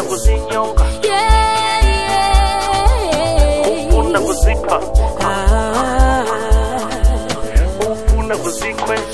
ufuna kuzinyonga Yeah, yeah. ufuna kuzipha Ah. ufuna kuzikweza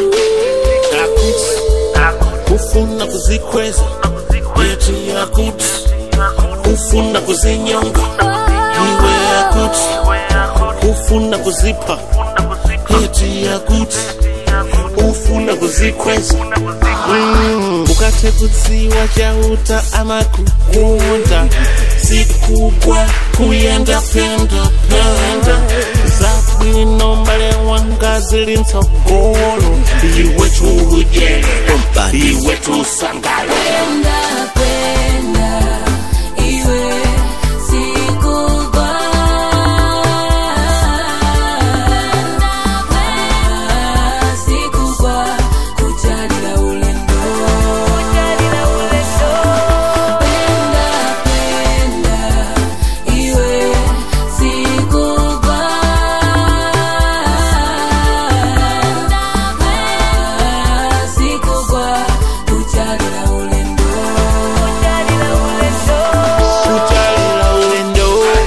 akuthi ufuna kuzikhweza yethi yakuthi ufuna kuzinyonga iwe yakuthi ufuna kuzipha yethi yakuthi ufuna kuzikhweza Mm, ukathe kutsiwa chauta amakukunda sikukwa kuyenda penda penda zabwino mbale wanga zili ntsogolo iwe chuje iwe tusangala Penda, penda, iwe sikugwa. Sikugwa, kujalila ulendo. Penda, penda, iwe sikugwa. Sikugwa, kujalila ulendo. kujalila ulendo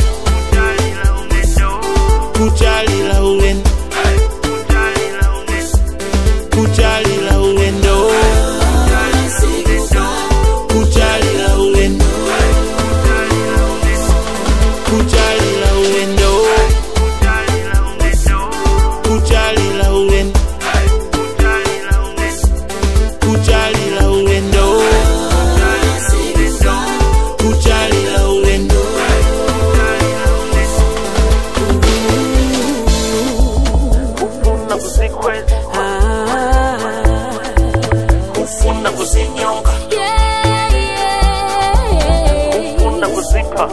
kujalila ulendo kujalila ulendo kujalila ulendo kujalila ulendo kujalila ulendo kujalila ulendo kujalila ulendo ufuna kuzikweza ufuna kuzinyonga ufuna kuzipha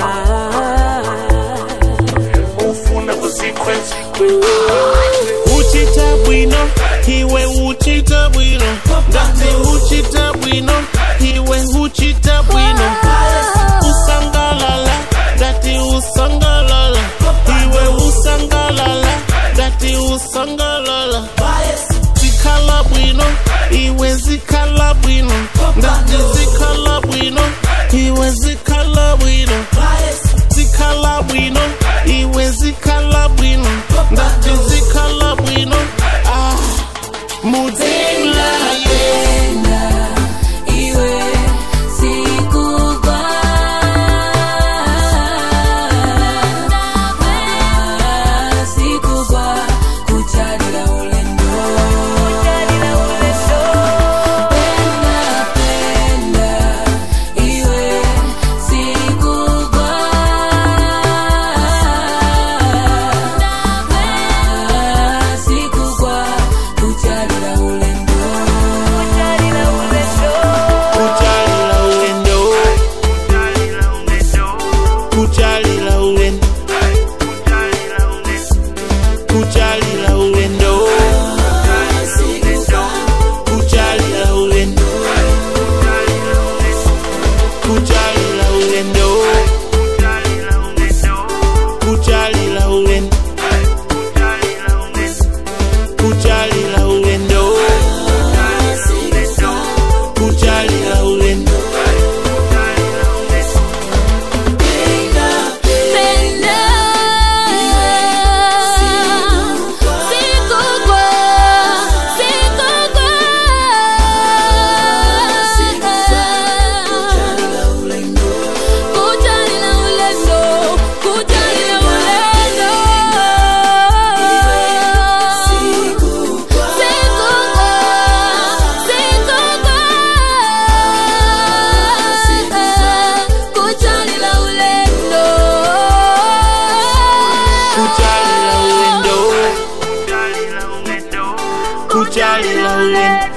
ufuna kuzikweza uchita bwino iwe uchita bwino ndati uchita bwino iwe uchita bwino usangalala ndati usangalala iwe usangalala ndati usangalala zikhala bwino iwe zikhala bwino ndati zikhala bwino iwe zikhala bwino zikhala bwino iwe zikhala bwino ndati zikhala bwino ah mudzinla ye Penda, iwe sikugwa. Sikugwa, kujalila ulendo. Penda, penda, iwe sikugwa. Sikugwa, kujalila ulendo. kujalila ulendo kujalila ulendo kujalila ulendo kujalila ulendo kujalila ulendo kujalila ulendo kujalila ulendo kujalila ulendo Penda, sikugwa, sikugwa. Kujalila ulendo, kujalila ulendo. Sikugwa, sikugwa. Kujalila ulendo. kujalila ulendo kujalila ulendo